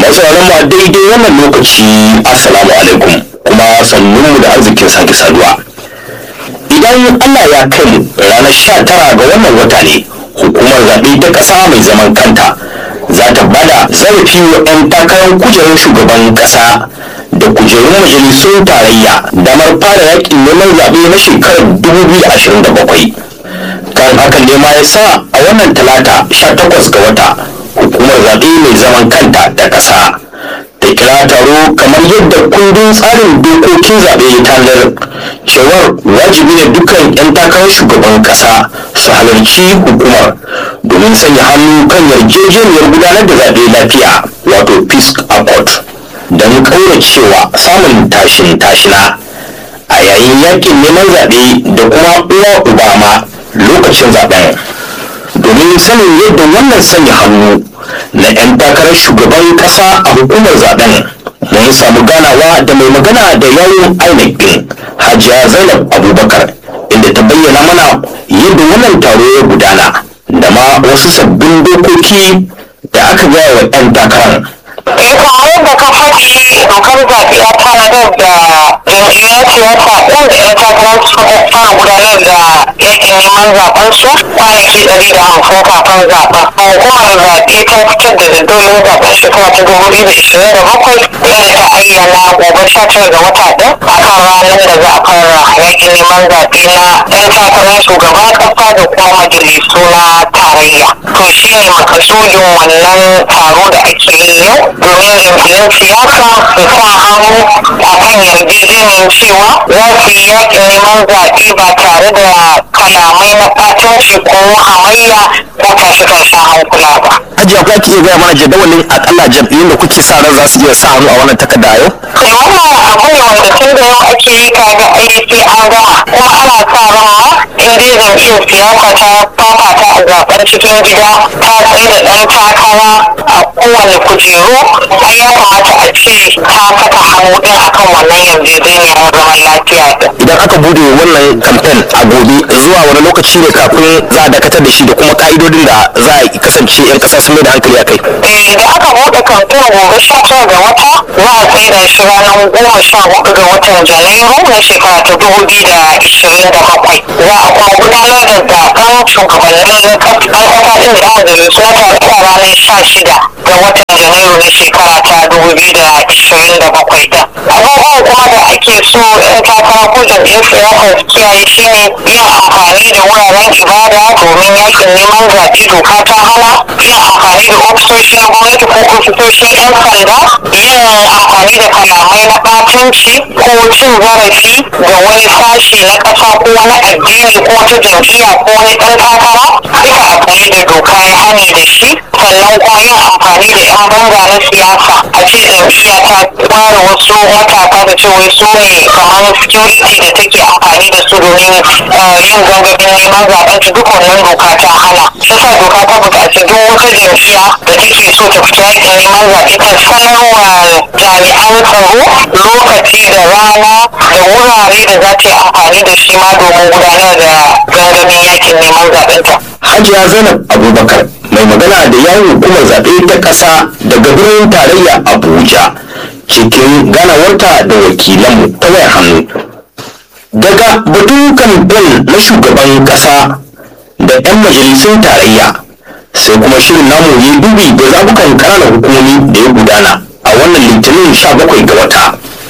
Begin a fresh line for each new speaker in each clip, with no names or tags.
masu sauraron mu a daidai wannan lokaci assalamu alaikum kuma sannun mu da arzikin sake saduwa idan Allah ya kai mu ranar sha tara ga wannan wata ne hukumar zaɓe ta ƙasa mai zaman kanta za ta bada zarafi wa 'yan takarar kujerar shugaban ƙasa da kujerun majalisun tarayya damar fara yakin neman zaɓe na shekarar 2027 kan hakan ne ma ya sa a wannan talata 18 ga wata hukumar zaɓe mai zaman kanta da ƙasa ta kira taro kamar yadda kundin tsarin dokokin zaɓe ya tanadar cewar wajibi ne dukkan 'yan takarar shugaban ƙasa su halarci hukumar domin sanya hannu kan yarjejeniyar gudanar da zaɓe lafiya wato peace accord don cewa samun tashin tashina a yayin yakin neman zaɓe da kuma uwa ubama lokacin zaɓen domin sanin yadda wannan sanya hannu na 'yan takarar shugaban ƙasa a hukumar zaɓen mun samu ganawa da mai magana da yawon inec din hajiya zainab abubakar inda ta bayyana mana yadda wannan taro ya gudana da ma wasu sabbin dokoki da aka gaya wa 'yan takarar
Eh kamar yadda ka faɗi dokar zaɓe ya tanadar da jam'iyyar siyasa ɗin da ‘yan takarar suka fara gudanar da yakin neman zaɓen su kwanaki ɗari da hamsin kafin zaɓen. Hukumar zaɓe ta fitar da jadawalin zaɓen shekara ta dubu biyu da ishirin da bakwai inda ta ayyana gobe sha tara ga wata ɗin a kan ranar da za a fara yakin neman zaɓe na ‘yan takarar shugaban ƙasa da kuma majalisu na tarayya. To shi ne makasudin wannan taro da ake yi yau domin jam'iyyar siyasa su sa hannu a kan yarjejeniyar cewa za su yi yakin neman zaɓe ba tare da kalamai na ɓatanci ko hamayya ko tashe-tashen hankula ba.
hajiya ko ake iya gaya mana jadawalin akalla jam'iyyun da kuke sa ran za su iya sa hannu a wannan takarda yau
Kai wannan abu ne wanda tun da yau ake yi kaga ai sai an gama kuma ana sa ran ma in dai jam'iyyar siyasa ta fafata a zaben cikin gida ta tsaye da ɗan takara a kowane kujeru ai ya kamata a ce ta saka hannu ɗin akan wannan yarjejeniyar zaman lafiya ɗin.
idan aka bude wannan kamfen a gobe zuwa wani lokaci ne kafin za a dakatar da shi da kuma ka'idodin da za a kasance 'yan kasa sun mai da hankali a kai
Eh, da aka buɗe kamfen gobe sha tara ga wata za a tsaida shi ranar goma sha hudu ga watan janairu na shekara ta dubu biyu da ishirin da bakwai za a kuma gudanar da zaben shugabannin ƙasa ɗin da majalisu na tarayya ranar sha shida ga watan janairu na shekara ta dubu biyu da ishirin da bakwai ɗin abubuwan kuma da ake so 'yan takara ko jam'iyyar siyasa su kiyaye shi ne yin amfani da wuraren ibada domin yakin neman zaɓe doka ta hana yin amfani da ofisoshi na gwamnati ko ofisoshin 'yan sanda yin amfani da kalamai na ɓatanci ko cin zarafi ga wani sashi na ƙasa ko wani addini ko wata jam'iyya ko wani ɗan takara duka abu ne da doka ya hani da shi sannan kuma yin amfani da 'yan banga na siyasa a ce jam'iyya ta ware wasu matasa da ce wai su ne kamar security da take amfani da su domin eh, yin gangamin neman zaɓen ta duk wannan doka ta hana shi sa doka ta buƙaci duk wata jam'iyya da take so ta fita yakin neman zaɓe ta sanarwa jami'an tsaro lokaci da rana da wurare da za ta yi amfani da shi ma domin gudanar da gangamin yakin neman zaɓen ta.
hajiya zainab abubakar mai magana da yawon hukumar zaɓe ta ƙasa daga birnin tarayya abuja cikin ganawarta da wakilanmu ta wayar hannu daga batun kamfen na shugaban ƙasa da 'yan majalisun tarayya sai kuma shirin namu ya dubi da zabukan ƙananan hukumomi da ya gudana a wannan litinin 17 ga wata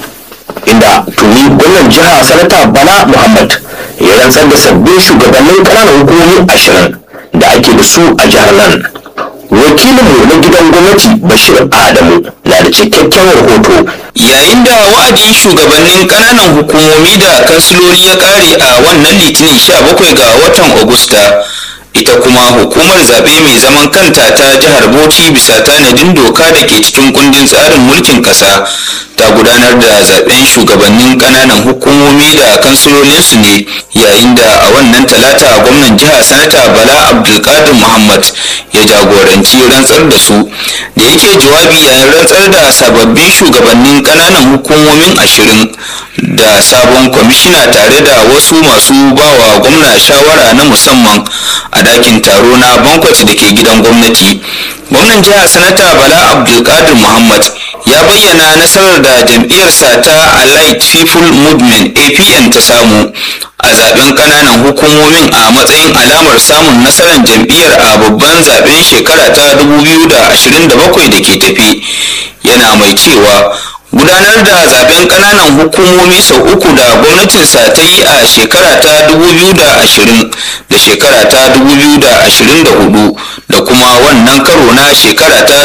inda tuni gwamnan jiha sanata bala muhammad ya rantsar da sabbin shugabannin ƙananan hukumomi ashirin da ake da su a jihar nan wakilinmu na gidan gwamnati bashir adamu na da cikakken rahoto
yayin da wa'adin shugabannin ƙananan hukumomi da kansiloli ya ƙare a wannan litinin 17 ga watan agusta ita kuma hukumar zaɓe mai zaman kanta ta jihar bauchi bisa tanadin doka da ke cikin kundin tsarin mulkin ƙasa ta gudanar da zaɓen shugabannin ƙananan hukumomi da kansilolinsu ne yayin da a wannan talata gwamnan jiha sanata bala abdulkadir muhammad ya jagoranci rantsar da su da yake jawabi yayin rantsar da sababbin shugabannin ƙananan hukumomin ashirin da sabon kwamishina tare da wasu masu bawa gwamna shawara na musamman a dakin taro na bankwat da ke gidan gwamnati gwamnan jihar sanata bala abdulkadir muhammad ya bayyana nasarar da jam'iyyarsa ta allied people movement apn ta samu a zaben kananan hukumomin a matsayin alamar samun nasarar jam'iyyar a babban zaben shekara ta 2027 da ke tafi yana mai cewa gudanar da zaben kananan hukumomi sau uku da gwamnatinsa ta yi a shekara ta 2020 da shekara ta 2024 da kuma wannan karo na shekara ta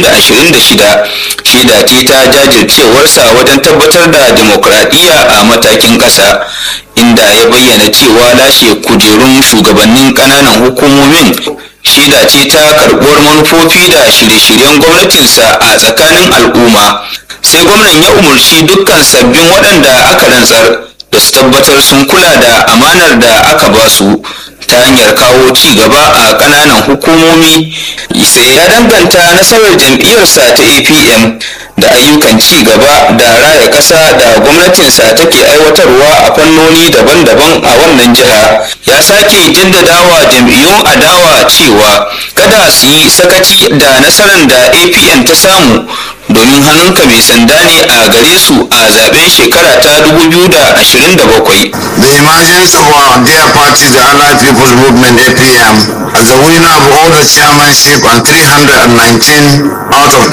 2026 shaida ce ta jajircewarsa wajen tabbatar da demokradiyya a matakin ƙasa inda ya bayyana cewa lashe kujerun shugabannin kananan hukumomin shaida ce ta karɓuwar manufofi da shirye-shiryen gwamnatinsa a tsakanin al'umma sai gwamnan ya umarci dukkan sabbin waɗanda aka rantsar da su tabbatar sun kula da amanar da aka ba su ta hanyar kawo ci gaba a ƙananan hukumomi sai ya danganta nasarar jam'iyyarsa ta apm da ayyukan ci gaba da raya ƙasa da gwamnatinsa take aiwatarwa a fannoni daban-daban a wannan jiha ya sake jaddadawa jam'iyyun adawa cewa kada su yi sakaci da nasarar da apn ta samu domin hannunka mai sanda ne a gare su a zaben shekara ta 2027
The emergence of our dear party, the Allied People's Movement APM, as the winner of all the chairmanship and 319 out of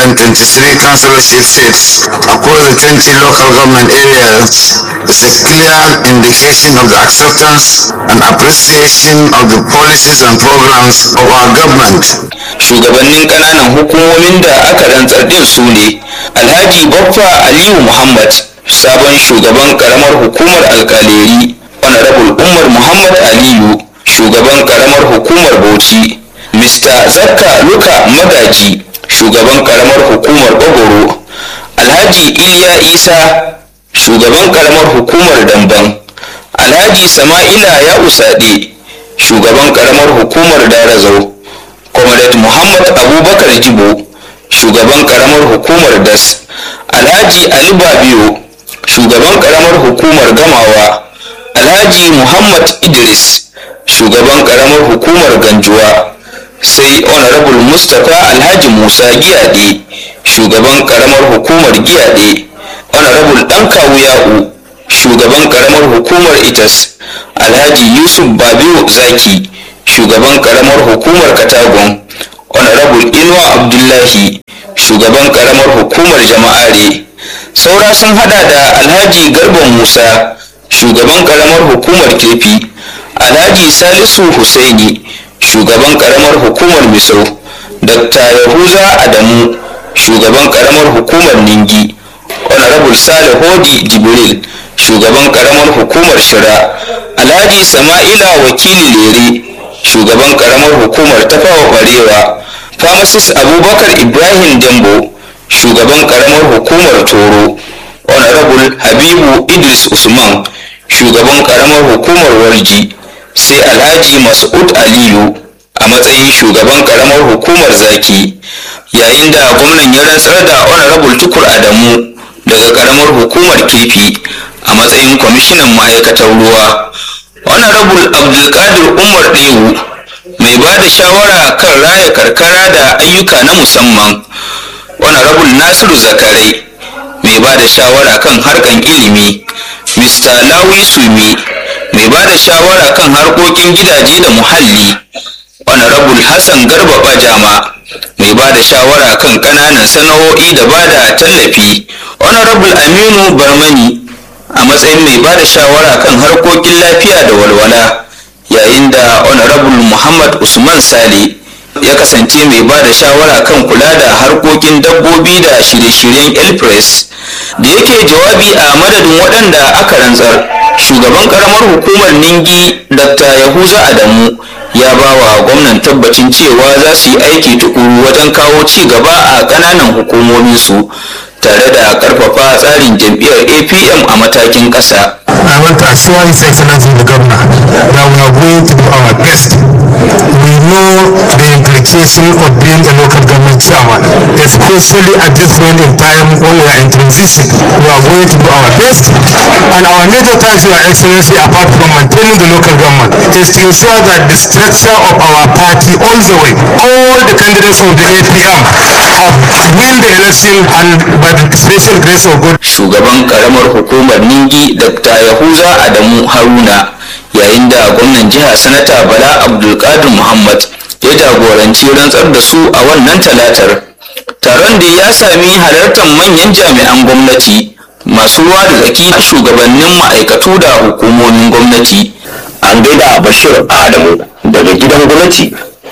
323 councillorship seats across the 20 local government areas is a clear indication of the acceptance and appreciation of the policies and programs of our government.
shugabannin kananan hukumomin da aka rantsar din su ne alhaji baffa aliyu muhammad sabon shugaban karamar hukumar alkaleri honorable umar muhammad aliyu shugaban karamar hukumar bauchi mr zakka luka magaji shugaban karamar hukumar bagoro alhaji iliya isa shugaban karamar hukumar damban alhaji sama'ila ya usade shugaban karamar hukumar darazau comrade muhammad abubakar jibo shugaban karamar hukumar das alhaji ali babiyo shugaban karamar hukumar gamawa alhaji muhammad idris shugaban karamar hukumar ganjuwa sai honorable mustapha alhaji musa giyade shugaban karamar hukumar giyade honorable dan kawuya'u shugaban karamar hukumar itas alhaji yusuf babiyo zaki shugaban karamar hukumar katagon honorable inuwa abdullahi shugaban karamar hukumar jama'are saura sun hada da alhaji garba musa shugaban karamar hukumar kefi alhaji salisu husaini shugaban karamar hukumar misau dr yahuza adamu shugaban karamar hukumar ningi honorable sale hodi jibril shugaban karamar hukumar shira alhaji sama'ila wakili lere shugaban karamar hukumar tafawa barewa pharmacist abubakar ibrahim dembo shugaban karamar hukumar toro honorable habibu idris usman shugaban karamar hukumar warji sai alhaji mas'ud aliyu a matsayin shugaban karamar hukumar zaki yayin da gwamnan ya rantsar da honorable tukur adamu daga karamar hukumar kefi a matsayin kwamishinan ma'aikatar ruwa honorable abdulkadir umar ɗewu mai ba da shawara kan raya karkara da ayyuka na musamman honorable nasiru zakarai mai ba da shawara kan harkan ilimi mr lawi sumi mai ba da shawara kan harkokin gidaje da muhalli honorable hassan garba bajama mai ba da shawara kan ƙananan sana'o'i da ba da tallafi honorable aminu barmani a matsayin mai ba da shawara kan harkokin lafiya da walwala yayin da honorable muhammad usman sale ya kasance mai ba da shawara kan kula da harkokin dabbobi da shirye-shiryen elpress da yake jawabi a madadin waɗanda aka rantsar shugaban karamar hukumar ningi dr yahuza adamu ya ba wa gwamnan tabbacin cewa za su yi aiki tukuru wajen kawo ci gaba a ƙananan hukumominsu tare da karfafa tsarin jam'iyyar apm a matakin ƙasa
I want to assure His Excellency the Governor that we are going to do our best. We know the implication of being a local government chairman, especially at this point in time when we are in transition. We are going to do our best. And our major task, Your Excellency, apart from maintaining the local government, is to ensure that the structure of our party all the way, all the candidates of the APM have win the election and by the special grace of God,
shugaban karamar hukumar ningi dr yahuza adamu haruna yayin da gwamnan jiha sanata bala abdulkadir muhammad ya jagoranci rantsar da su a wannan talatar taron da ya sami halartar manyan jami'an gwamnati masu ruwa da tsaki a shugabannin ma'aikatu da hukumomin gwamnati
an gaida bashir adamu daga gidan gwamnati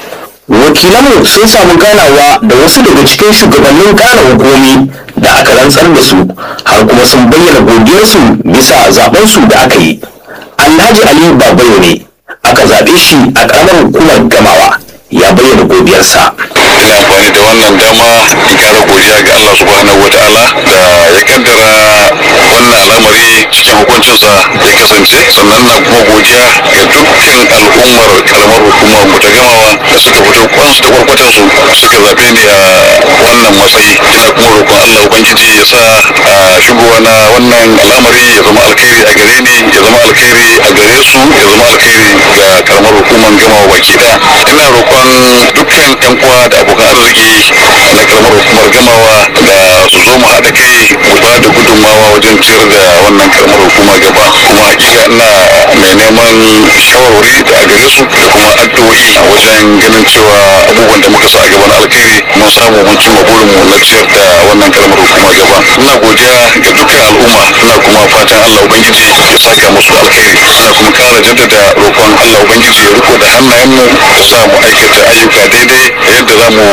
wakilanmu sun samu ganawa da wasu daga cikin shugabannin gane hukumi da aka rantsar da su har kuma sun bayyana godiyarsu bisa zabensu da aka yi alhaji ali babayo ne aka zaɓe shi a ƙaramar hukumar gamawa ya bayyana godiyarsa
ina amfani da wannan dama in kara godiya ga Allah subhanahu wa ta'ala da ya kaddara wannan al'amari cikin hukuncinsa ya kasance sannan na kuma godiya ga dukkan al'ummar karamar hukumar mu ta gamawa da suka fito kwansu da kwarkwatan su suka zabe ni a wannan matsayi ina kuma roƙon Allah ubangiji ya sa a shigowa na wannan al'amari ya zama alkhairi a gare ni ya zama alkhairi a gare su ya zama alkhairi ga karamar hukumar gamawa baki daya ina roƙon dukkan yan uwa da abokan arziki na karamar hukumar gamawa da su zo mu haɗa kai mu ba da gudunmawa wajen ciyar da wannan karamar hukuma gaba kuma hakika ina mai neman shawarwari da a gare su da kuma addu'o'i a wajen ganin cewa abubuwan da muka sa a gaban alkhairi mun samu mun cimma burinmu na ciyar da wannan karamar hukuma gaba ina godiya ga dukkan al'umma ina kuma fatan Allah ubangiji ya saka musu alkhairi ina kuma kara jaddada roƙon Allah ubangiji ya riko da hannayenmu ya sa mu aikata ayyuka daidai yadda za mu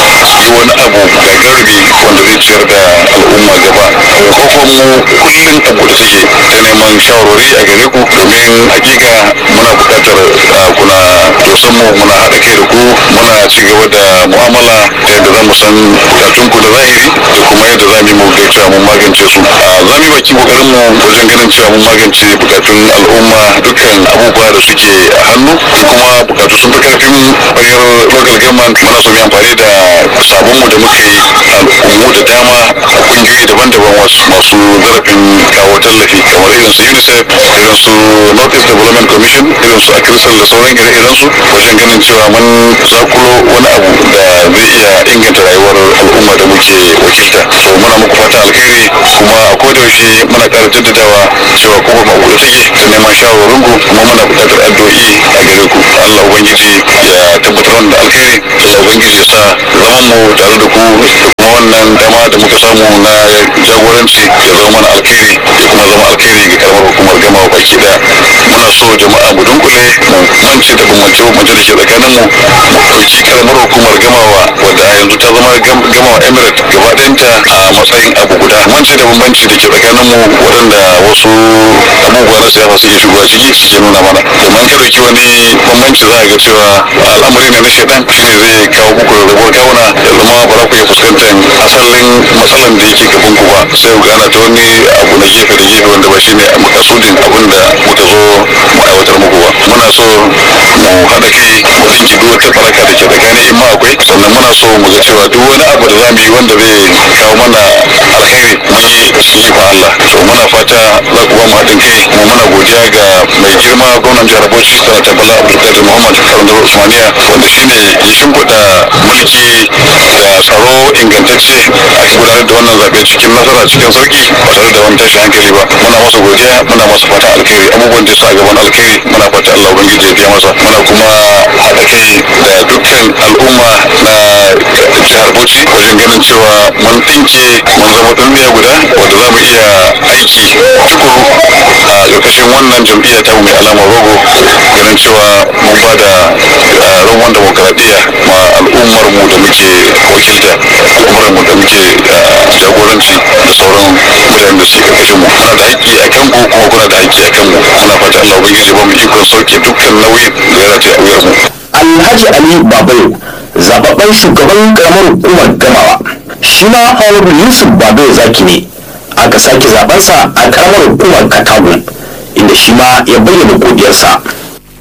yi wani abu gagarbi wanda zai ciyar da al'umma gaba kofar mu kullum a buɗe suke ta neman shawarwari a gare ku domin hakika muna buƙatar uh, kuna dosan mu muna haɗa kai da ku muna ci gaba da mu'amala ta yadda za mu san bukatun ku da zahiri da kuma yadda za mu yi mu ga cewa mun magance su Uh, za mu yi baki kokarin mu wajen ganin cewa mun magance bukatun al'umma dukkan abubuwa da suke a hannu in kuma bukatu sun fi karfin bayar local government muna so mu yi amfani da sabon mu da muka yi al'ummu da dama a kungiyoyi daban-daban wasu masu zarafin kawo tallafi kamar irin su unicef irin su north east development commission irin su akrisal da sauran ire-iren su wajen ganin cewa mun zakulo wani abu da zai iya inganta rayuwar al'umma da muke wakilta so muna muku fata alkhairi kuma a kodayaushe muna ƙara jaddadawa cewa kuma ma buɗe take da neman shawarwarin ku kuma muna buƙatar addu'o'i a gare ku Allah ubangiji ya tabbatar wanda alkhairi Allah ubangiji ya sa zaman mu tare da ku da kuma wannan dama da muka samu na jagoranci ya zama mana alkhairi ya kuma zama alkhairi ga karamar hukumar gama baki daya muna so jama'a mu dunkule mu mance da bambance bambance da ke tsakanin mu mu ɗauki karamar hukumar gamawa wadda a yanzu ta zama gam- gamawa emirate gaba ɗayanta a matsayin abu guda mance da bambanci da ke tsakanin mu waɗanda wasu abubuwa na siyasa suke shigowa ciki suke nuna mana domin ka ɗauki wani bambanci za a ga cewa al'amari ne na shaidan shine zai kawo muku rabuwar kawuna ya zama ba za ku iya fuskantar asalin matsalan da yake gaban ku ba sai ku gana ta wani abu na gefe da gefe wanda ba shine makasudin abin da muka zo mu aiwatar muku ba muna so mu haɗa kai mu ɗinki duk wata faraka da ke tsakanin in ma akwai sannan muna so mu ga cewa duk wani abu da za mu yi wanda zai kawo mana alheri mu yi cikin ikon Allah so muna fata za ku ba mu haɗin kai kuma muna godiya ga mai girma gwamnan jihar Bauchi sanata Bala Abdulkadir Muhammad Karandar Usmaniya wanda shine ya shimfiɗa mulki da tsaro ingantacce a gudanar da wannan zaɓe cikin nasara cikin sauki ba tare da wani tashin hankali ba muna masa godiya muna masa fata alkhairi abubuwan da ya sa a gaban alkhairi muna fata Allah ubangiji ya biya masa muna kuma haɗa kai da dukkan al'umma na jihar Bauchi wajen ganin cewa mun ɗinke mun zama ɗummiya guda wanda za mu iya aiki tukuru a ƙarƙashin wannan jam'iyya ta mai alamar rogo ganin cewa mun ba da roman demokaradiyya ma al'ummar mu da muke wakilta al'ummar mu da muke jagoranci da sauran mutanen da suke ƙarƙashin mu muna da haƙƙi a kan ku kuma kuna da haƙƙi a kan mu muna fata Allah ubangiji ba mu ikon sauke dukkan nauyin da ya rataye a wuyar mu
alhaji ali babayo zababben shugaban karamar hukumar gamawa shi ma honorable yusuf babayo zaki ne aka sake zabensa a karamar hukumar katagun inda shi ma ya bayyana godiyarsa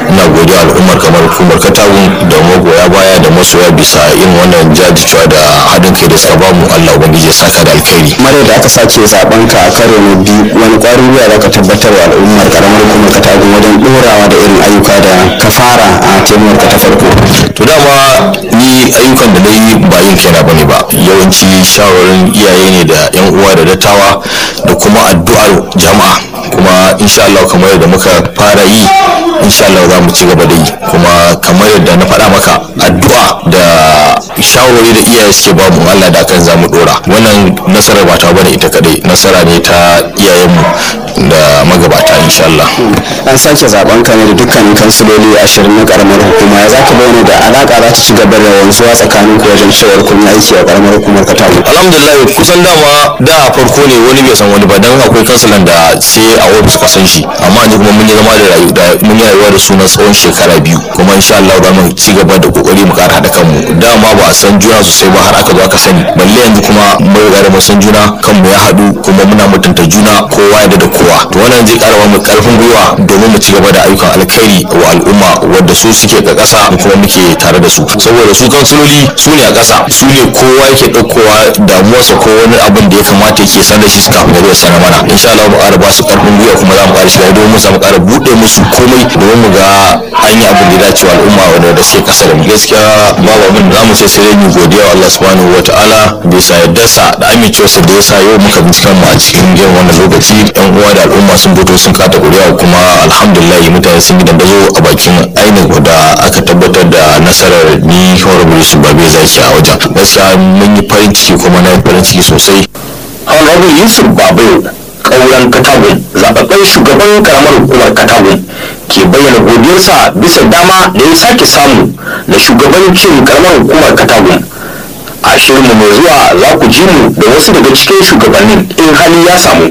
ina godiya al'ummar kamar hukumar katagun da magoya baya da masoya bisa irin wannan jajircewa da haɗin kai da suka bamu Allah ubangiji ya saka da alkhairi
mare da aka sake zaben ka a karo na biyu wani kwarin gwiwa za ka tabbatar wa al'ummar karamar hukumar katagun wajen dorawa da irin ayyuka da ka fara a temuwar ka ta farko
to dama ni ayyukan da na yi ba yin kaina bane ba yawanci shawarin iyaye ne da yan uwa da dattawa da kuma addu'ar jama'a kuma insha Allah kamar yadda muka fara yi insha Allah za mu ci gaba da yi kuma kamar yadda na faɗa maka addu'a da shawarwari da iyaye suke ba mu Allah da kan za mu dora wannan nasarar ba ta bane ita kadai nasara ne ta iyayenmu da magabata insha Allah
an sake zaben ka ne da dukkanin kansiloli ashirin na karamar hukuma ya zaka bayyana da alaka za ta ci gaba da wanzuwa tsakanin ku wajen cewar kun yi aiki a karamar hukumar katagun
alhamdulillah kusan dama da a farko ne wani bai san wani ba dan akwai kansilan da sai a ofis ka san shi amma yanzu kuma mun yi zama da rayu da mun yi rayuwa da sunan tsawon shekara biyu kuma insha Allah za mu ci gaba da kokari mu ƙara haɗa kanmu dama ba a san juna sosai ba har aka zo aka sani balle yanzu kuma mun riga da mun san juna kanmu ya haɗu kuma muna mutunta juna kowa da da kowa to wannan zai ƙara mu ƙarfin gwiwa domin mu ci gaba da ayyukan alkhairi wa al'umma wadda su suke ga ƙasa kuma muke tare da su saboda su kansiloli su ne a ƙasa su ne kowa yake ɗaukowa damuwarsa ko wani abin da ya kamata yake san da shi su kafin ya zo sanar mana insha Allah mu ƙara ba su ƙarfin gwiwa kuma za mu ƙara shiga domin mu samu ƙara buɗe musu komai domin mu ga an yi abin da ya dace wa al'umma wanda da suke ƙasa da mu gaskiya babu abin da za mu ce sai dai mu godiya wa Allah subhanahu wa ta'ala bisa yardarsa da amincewarsa da ya sa yau muka bincika mu a cikin irin wannan lokaci yan uwa da al'umma sun fito sun kata ƙuri'a kuma alhamdulillah mutane sun yi dandazo a bakin ainihin da aka tabbatar da nasarar ni honorable yusuf babe zaki a wajen gaskiya mun yi farin ciki kuma na yi farin ciki sosai honorable yusuf babe kauran katagun zababben shugaban karamar hukumar katagun ke bayyana godiyarsa bisa dama da ya sake samu da shugabancin karamar hukumar katagun a shirinmu mai zuwa za ku ji mu da wasu daga cikin shugabannin in hali ya samu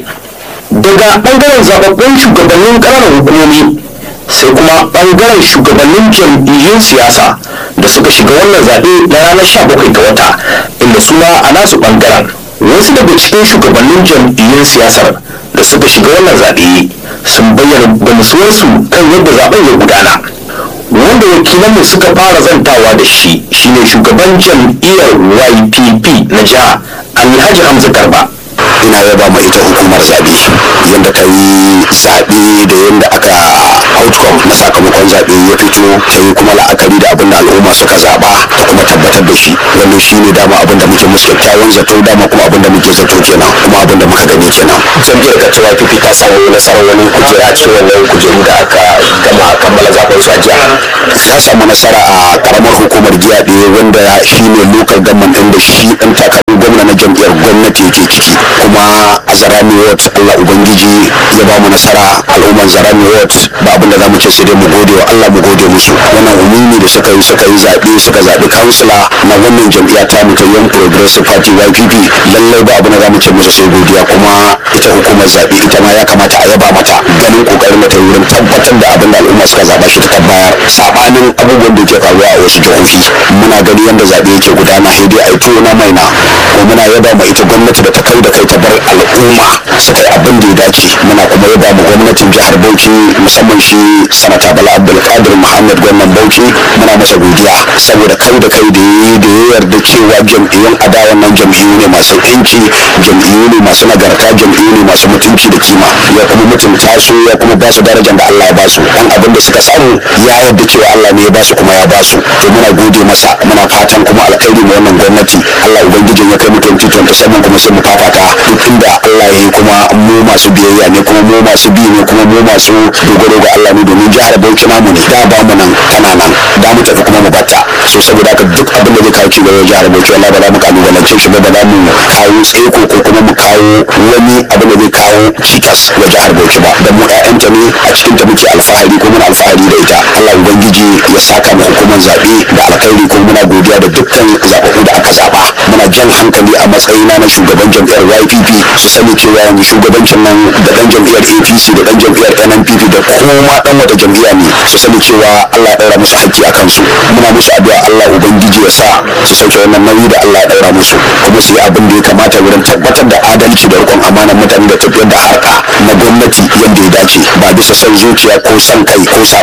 daga bangaren zababbun shugabannin ƙananan hukumomi sai kuma bangaren shugabannin jam'iyyun siyasa da suka shiga wannan zaɓe na ranar 17 ga wata inda suna a nasu bangaren wasu daga cikin shugabannin jam'iyyun siyasar da suka shiga wannan zaɓe sun bayyana gamsuwarsu kan yadda zaɓen ya gudana wanda wakilanmu suka fara zantawa da shi shine shugaban jam'iyyar ypp na jiha alhaji hamza garba
ina yaba ma ita hukumar zaɓe yadda ta yi zaɓe da yadda aka outcome na sakamakon zaɓe ya fito ta yi kuma la'akari da abin da al'umma suka zaɓa ta kuma tabbatar da shi wannan shi ne dama abin da muke musu kyakkyawan zato dama kuma abin da muke zato kenan kuma abin da muka gani kenan jam'iyyar ka cewa fifi ta samu nasarar wani kujera a cikin wannan kujeru da aka gama kammala zaɓen su a jiya ta samu nasara a karamar hukumar jiya ɗaya wanda shi ne local government ɗin da shi ɗan takarar gwamna na jam'iyyar gwamnati yake ciki kuma a zarami ward Allah ubangiji ya ba mu nasara al'umman zarami ward ba abin da za mu ce sai dai mu gode wa Allah mu gode musu wannan umumi da suka yi suka yi zaɓe suka zaɓi kansila na wannan jam'iyya ta mu ta yan progressive party YPP lallai ba abin da za mu ce musu sai godiya kuma ita hukumar zaɓe ita ma ya kamata a yaba mata ganin kokarin ta wurin tabbatar da abin da al'umma suka zaɓa shi ta bayar sabanin abubuwan da ke faruwa a wasu jihohi muna gani yadda zaɓe yake gudana sai dai a yi tuwo na maina kuma muna yaba ma ita gwamnati da ta kai da kai ta bar al'umma su kai abin da ya dace muna kuma yaba mu gwamnatin jihar bauchi musamman shi sanata bala abdulkadir muhammad gwamnan bauchi muna masa godiya saboda kai da kai da ya da ya yarda cewa jam'iyyun adawan nan jam'iyyu ne masu yanci jam'iyyu ne masu nagarta jam'iyyu ne masu mutunci da kima ya kuma mutunta su ya kuma ba su darajar da Allah ya ba su dan abin da suka samu ya yarda cewa Allah ne ya ba su kuma ya ba su to muna gode masa muna fatan kuma alkhairi mu wannan gwamnati Allah ubangijin ya kai mu 2027 kuma sai mu fafata duk inda Allah ya yi kuma mu masu biyayya ne kuma mu masu bi ne kuma mu masu dogaro ga Allah ne domin jihar Bauchi namu ne da ba mu nan tana nan da mu tafi kuma mu batta so saboda haka duk abin da zai kawo ci gaba jihar Bauchi Allah ba za mu kalubalance shi ba ba za mu kawo tsaiko ko kuma mu kawo wani abin da zai kawo cikas ga jihar Bauchi ba da mu ƴaƴanta ne a cikin ta muke alfahari ko muna alfahari da ita Allah ubangiji ya saka mu hukumar zaɓe da alkhairi ko muna godiya da dukkan zaɓaɓɓu da aka zaɓa muna jan hankali a matsayina na shugaban jam'iyyar YPP su sani cewa yanzu shugabancin nan da ɗan jam'iyyar APC da ɗan jam'iyyar NNPP da kuma ɗan wata jam'iyya ne su sani cewa Allah ya ɗaura musu haƙƙi a kansu muna musu addu'a Allah ubangiji ya sa su sauke wannan nauyi da Allah ya ɗaura musu kuma su yi abin da ya kamata wurin tabbatar da adalci da riƙon amanar mutane da tafiyar da harka na gwamnati yadda ya dace ba bisa son zuciya ko son kai ko